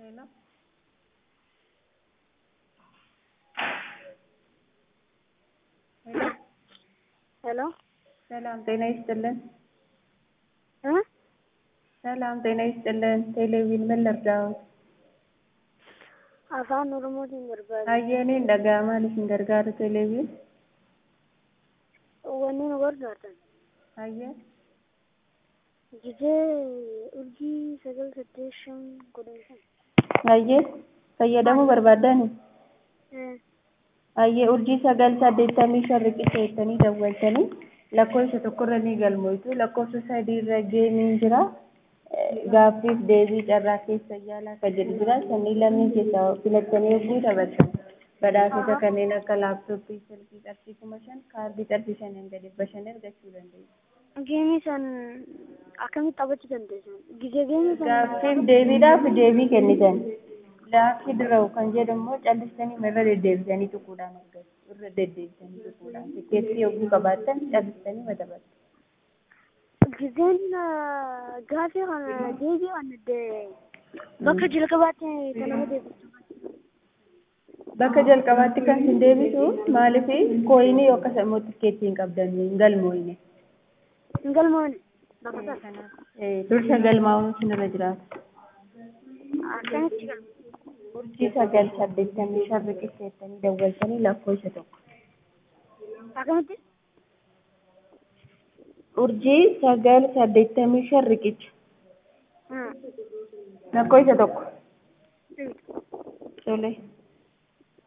Hello. ሄሎ ሄሎ ሰላም ጤና ይስጥልን። እ ሰላም ጤና ይስጥልን። ቴሌቪዥን ምን ልርዳዎት? afaan oromootiin barbaade Hayyeeneen dhaga'amaa isin gargaaru televiin. wanni nu gargaartan Hayyee gizee urjii sagal saddeet shan kudhan shan hayyee fayyadamuu barbaaddani? Eh, Hayyee urjii sagal saddeettamii shan riqicha jettanii dawwaltanii lakkoofsa tokkorra ni galmoitu lakkoofsa sadiirra geemiin jira. Gaaffiif deebii carraa keessa yaalaa kan jedhu jira. Sannii lameen keessaa filattanii yogguu taphattan badhaasota kanneen akka laaptooppii, silkii qarshii kuma shan, kaardii qarshii shaniin gadi bashan argachuu dandeessu. geemii san akkamitti taphachuu dandeessan gizee geemii san Gaaffiif deebiidhaaf deebii kennitan. Laafii dirawu kan jedhu immoo callistanii irra deddeebisanii tuquudhaan argatu. Irra deddeebisanii tuquudhaan. Tikeettii yogguu qabaattan callistanii matabattu. gizeen ah, gaafii kana deebii kana de- bakka jalqabaatti kan nama deebisu Bakka jalqabaatti kan isin deebisu maaliif kooyinii yookaan immoo tikeettii hin qabdan hin galmoofne. hin galmoone bakka sana Eh, Dursa galmaa'uun sinirra jiraata. akkamitti galma Urjii sagal saddeettamii shan riqicha jettanii dawwaltanii lakkoofsa tokko. akkamitti Urjii sagal saddeettamii shan riqicha Hmm. lakkoofsa tokko. Hmm. Tole.